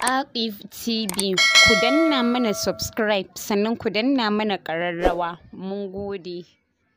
Archive TV ku danna mana subscribe sannan ku danna mana ƙararrawa mun gode.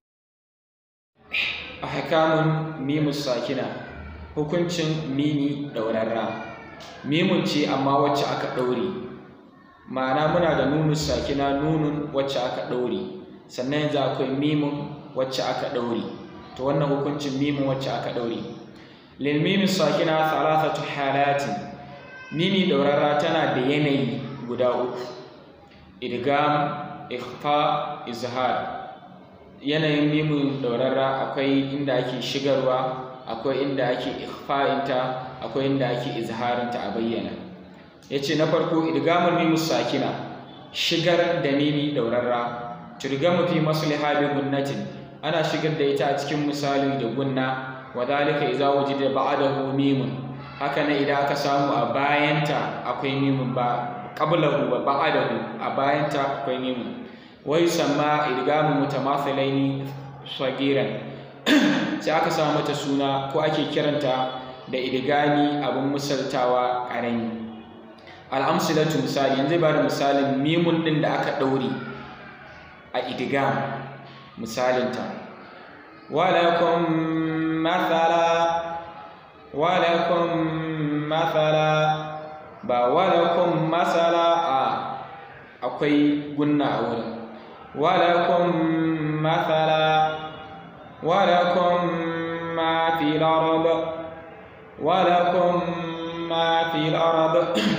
ahkamun mimus sakina hukuncin mimi ɗaurarra mimun ce amma wacce aka ɗaure ma'ana muna da nunun sakina nunun wacce aka ɗaure sannan yanzu akwai mimun wacce aka ɗaure to wannan hukuncin mimun wacce aka ɗaure lil mimis sakina thalathatu halatin mimi ɗaurarra tana da yanayi guda uku idgam ikhfa izhar yanayin mimun ɗaurarra akwai inda ake shigarwa akwai inda ake ikhfa'inta akwai inda ake izharinta a bayyana ya ce na farko idgamul mimus sakina shigar da mimi ɗaurarra turgamu fi masliha bi gunnatin ana shigar da ita a cikin misali da gunna wa dhalika idza wujida ba'dahu mimun haka ne idan aka samu a bayanta akwai mimun ba qablahu wa ba'dahu a bayanta akwai mimun wai sama idgamu mutamathilaini sagiran sai aka samu mata suna ko ake kiranta da idgami abin misaltawa ƙarami al'amsilatu misali yanzu ba da misalin mimun ɗin da aka ɗaure a idgam misalinta walakum mathala walakum mathala ba walakum masala a akwai gunna a wurin ولكم مثلا ولكم ما في الأرض ولكم ما في الأرض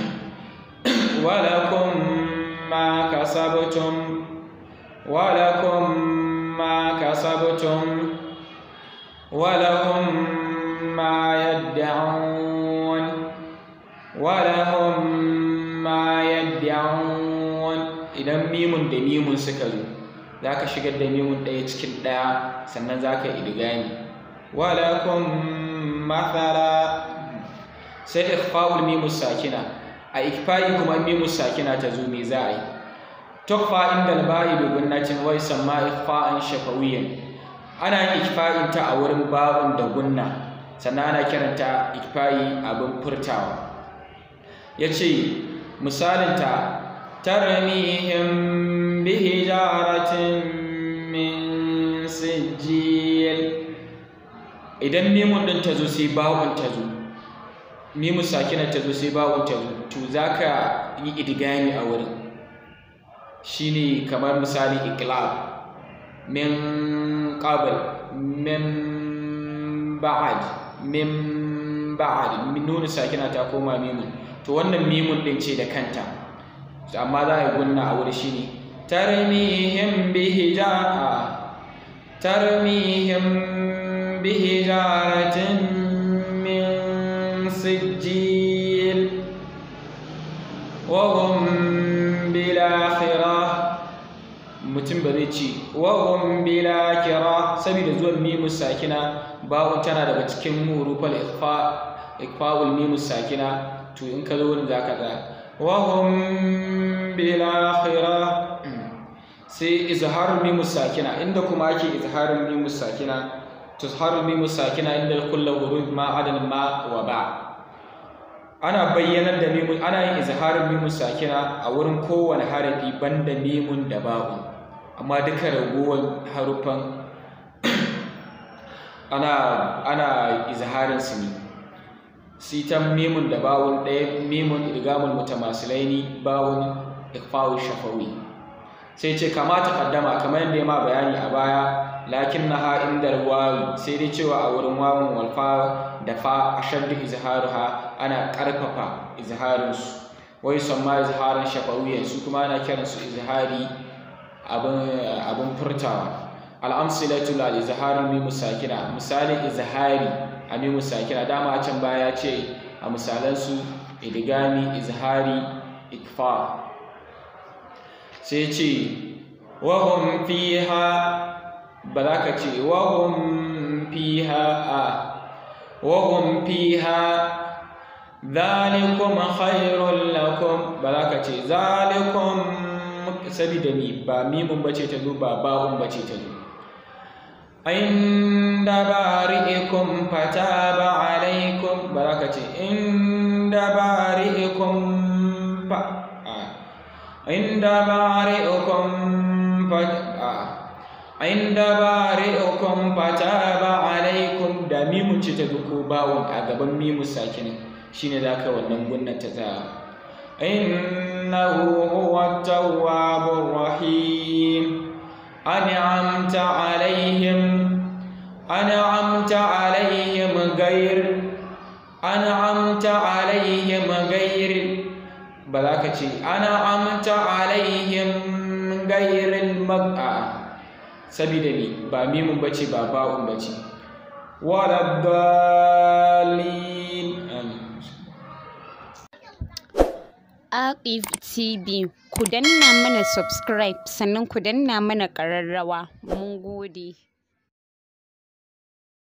ولكم ما كسبتم ولكم ما كسبتم ولهم ما يدعون ولهم ما يدعون idan mimun da mimun suka zo za ka shigar da mimun ɗaya cikin ɗaya sannan za ka idigami walakum mathala sai ikhfa'ul mimus sakina a ikfa'i kuma mimus sakina ta zo me za a yi tukfa inda alba'i bi gunnatin wai samma ikhfa'an shafawiyan ana yin ikfa'in ta a wurin ba'un da gunna sannan ana kiranta ikfa'i abin furtawa yace misalin ta ترميهم بحجارة من سجيل idan mimun ɗin ta zo sai bawon ta zo mimun sakina ta zo sai bawon ta zo to za ka yi idigami a wurin shine kamar misali iqlab min qabl min ba'ad min ba'ad nuna sakina ta koma mimun to wannan mimun ɗin ce da kanta amma za a yi gunna a wuri shine tarmihim bi hijara tarmihim bi hijaratin min sijil wa hum bil akhirah mutum ba zai ce wa hum bil akhirah saboda zuwan mimu sakina bawon tana daga cikin hurufal ikhfa ikhfaul mimu sakina to in ka zo wurin zaka ga وهم بالآخرة سي إظهار الميم الساكنة عندكم أكي إظهار الميم الساكنة تظهر الميم الساكنة عند كل ورود ما عدا ما وباء أنا بينا الميم أنا إظهار الميم الساكنة أورن كون حرفي بند ميم دباء أما ذكر رغوان حرفا أنا أنا إظهار سني sitan mimun da bawun ɗaya mimun idgamul mutamasilaini bawun ikfawu shafawi sai ce kamata kaddama kamar yadda ya ma bayani a baya lakin na ha inda wawi sai dai cewa a wurin wawun walfa da fa ashaddu izharuha ana karfafa izharinsu wai son ma izharin shafawiyan su kuma ana kiransu izhari abin furtawa al'amsilatu lal izharin mimu sakina misali izhari amimu sakina dama a can baya ce a misalansu idigami izhari ikfa sai ce wahum fiha ba za ka ce wahum fiha a wahum fiha zalikum khairun lakum ba za ka ce zalikum sabida mi ba mimun bace ta zo ba ba'un bace ta zo inda bari'ikum fataba alaikum ba za ka ce inda bari'ikum fa inda bari'ukum fa inda bari'ukum fataba alaikum da mimun ce ta duko bawon a gaban mimu sakinin shine zaka wannan gunnan ta ta innahu huwa tawwabur rahim an'amta alaihim an'amta alaihim ghayr an'amta alaihim ghayr ba za ka ce an'amta alaihim ghayril mag'a sabida ni ba mimun bace ba ba'un bace wala dalin Aqif TV ku danna mana subscribe sannan ku danna mana ƙararrawa mun gode